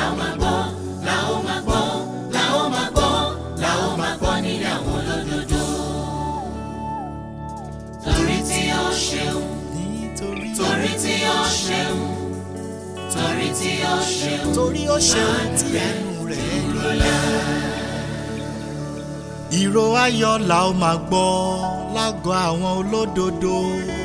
ó máa gbọ́ la ó máa gbọ́ la ó máa gbọ́ la ó máa gbọ́ nílé àwọn olódodo. torí tí ó ṣeun nítorí torí tí ó ṣeun torí tí ó ṣeun torí ó ṣeun tí ẹnu rẹ̀ dúró. ìró ayọ̀ la ó máa gbọ́ lágọ̀ àwọn olódodo.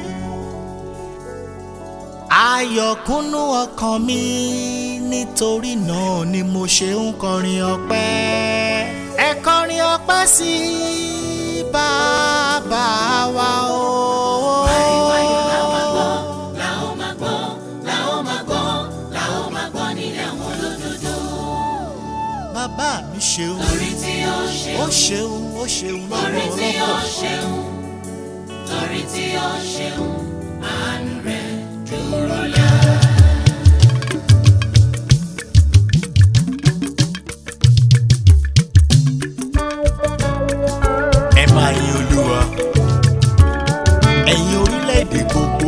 ayọ̀ kúnnú ọkàn mi nítorí náà ni mo ṣe ń kọrin ọpẹ́. ẹ kọrin ọpẹ́ sí bàbá wa o. ariwo ayọ̀ la ó máa gbọ́ la ó máa gbọ́ la ó máa gbọ́ la ó máa gbọ́ nílé àwọn olódodo. bàbá mi ṣeun torí tí ó ó ṣeun ṣeun ó ṣeun torí tí ó lọ́pọ̀lọpọ̀. ṣeun torí tí ó ṣeun àánú rẹ̀ dúró lẹ́. ẹ máa yin olúwa ẹ̀yin orílẹ̀-èdè gbogbo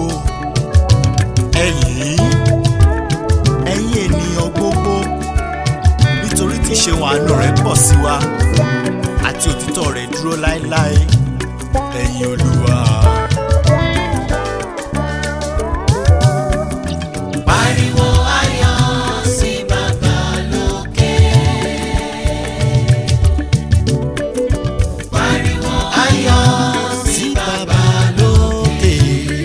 ẹ̀yin ẹ̀yin ènìyàn gbogbo nítorí tí ṣeun àánú rẹ̀ pọ̀ sí wa àti òtítọ́ rẹ̀ dúró láéláé ẹ̀yin olúwa. Pariwo ayọ̀ sí bàbá lókè. Pariwo ayọ̀ sí bàbá lókè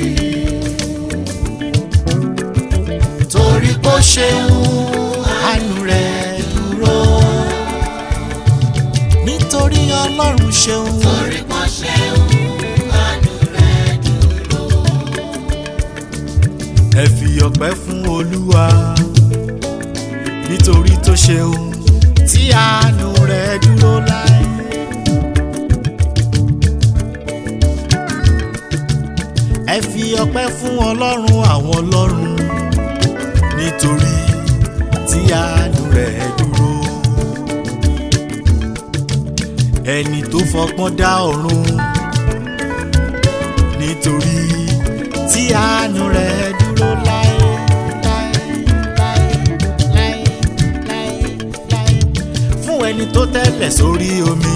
torí kó ṣeun àánú rẹ̀ dúró nítorí ọlọ́run ṣeun. torí kò ṣeun àánú rẹ̀ dúró. ẹ fi ọpẹ́ fún olúwa nítorí tó ṣeun tí àánú rẹ̀ dúró láé. ẹ fi ọpẹ́ fún ọlọ́run àwọn ọlọ́run nítorí tí àánú rẹ̀ dúró. ẹni tó fọgbọ́n dá ọ̀run nítorí tí àánú rẹ̀ dúró láé láé láé láé láé láé fún ẹni tó tẹ́lẹ̀ sórí omi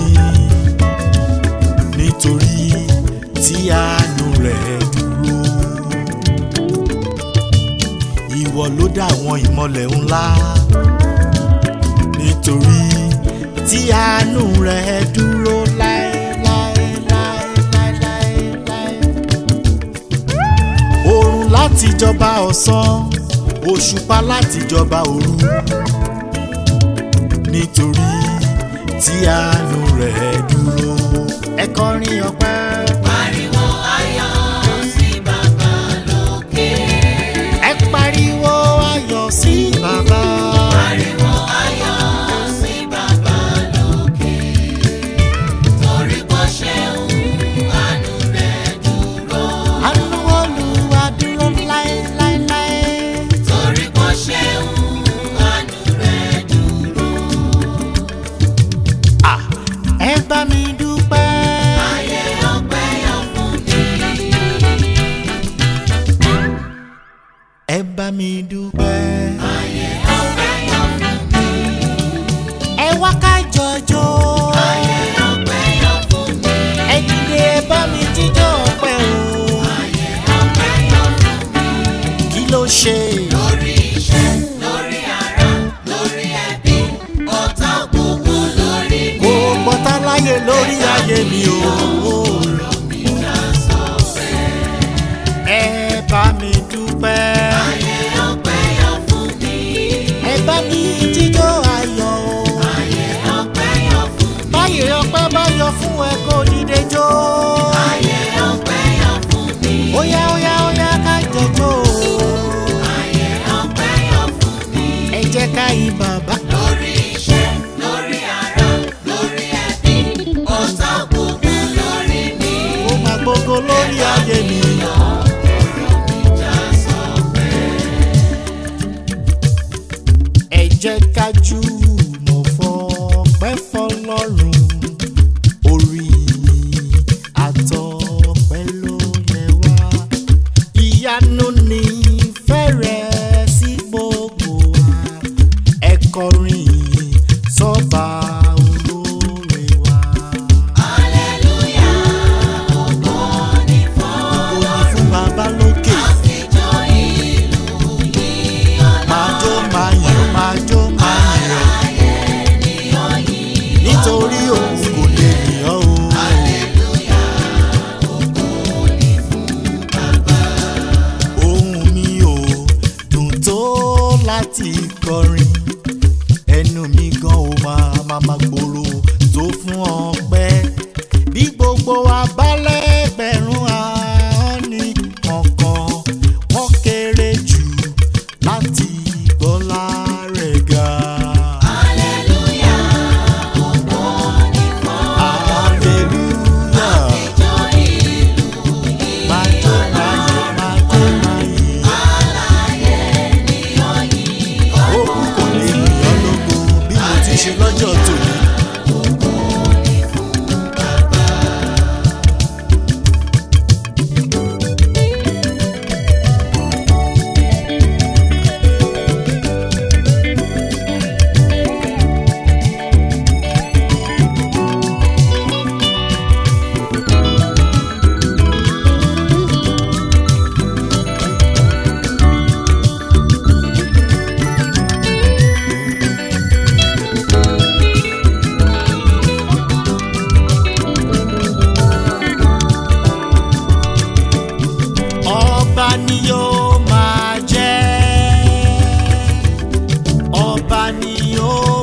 nítorí tí àánú rẹ̀ dúró. Ìwọ ló dá àwọn ìmọ̀lẹ̀ ńlá nítorí tí àánú rẹ̀ dúró láé láé láé láé láé láé oòrùn láti jọba ọ̀sán òṣùpá láti jọba òru nítorí tí àánú rẹ̀ dúró. ẹ kọrin ọpẹ́. Pariwo ayọ̀ sí bàbá lókè. ẹ pariwo ayọ̀ sí bàbá. Pariwo ayọ̀ sí bàbá lókè. Torí kò ṣeun àánú rẹ̀ dúró. àánú Olúwa dúró láéláéláé. Torí kò ṣeun àánú rẹ̀ dúró. Ah, ẹ bá mi dúpẹ́. Ayé ọpẹ́ yọ fún mi. ẹ bá mi dúpẹ́. Ayé ọpẹ́ yọ fún mi. ẹ wá ká jọjọ́. Ayé ọpẹ́ yọ fún mi. ẹ dìde ẹ bá mi jíjọ́ ọpẹ́ o. Ayé ọpẹ́ yọ fún mi. kí ló ṣe. Lórí iṣẹ́, lórí ara, lórí ẹbí, ọ̀tá gbogbo lórí mi. kò gbọ́tá láyé lórí ayé mi o. Ọ̀rọ̀ mi já sọ́fẹ́. ẹ bá mi dúpẹ́. Ayé ọpẹ́ yọ fún mi. ẹ bá mi jíjọ́ ayọ̀ o. Ayé ọpẹ́ yọ fún mi. báyìí ọpẹ́ bá yọ fún ẹ kó dìde jó. Ayé ọpẹ́ yọ fún mi. óyá óyá óyá ká jọjọ́ o. Ayé ọpẹ́ yọ fún mi. ẹ jẹ́ ká yìn bàbá. Lórí iṣẹ́, lórí ara, lórí ẹbí, ọ̀tá gbogbo lórí mi. ó máa gbogbo lórí ayé mi. Ọ̀rọ̀ mi já sọ́fẹ́. ẹ jẹ́ ká jùmọ̀ fọpẹ́ fọlọ́run orí àtọpẹ́ ló yẹ wá ìyanu ní fẹ́rẹ̀ sí gbogbo wa ẹ kọrin ìyìn sọ́ba olóore wa. Hallelujah, ògo ni fún Ògo ni fún bàbá lókè. àfijọ́ ìlú yìí ọ̀la. máa jó máa yìn ó máa jó máa yìn ọ́. Ayé ni ó yìn nítorí òun kò lè yìn ọ́ o. Hallelujah, ògo ni fún bàbá. ohùn mi ò dùn tó láti kọrin ẹnu mi gan ò máa máa máa gbòòrò tó fún ọpẹ́ bí gbogbo abálẹ́gbẹ̀rún ahọ́n ní kọ̀ọ̀kan wọ́n kéré jù láti gbọ́lá rẹ̀ ga. Hallelujah, ògo ni fún hallelujah àfijọ́ ìlú yìí máa jó máa yìn máa jó máa yìn. Ayé ni ó yìn òkú kò lè yìn ọ́ lógo bí mo ti ṣe lọ́jọ́ tòní. ọba ni yóò máa jẹ́ ọba ni yóò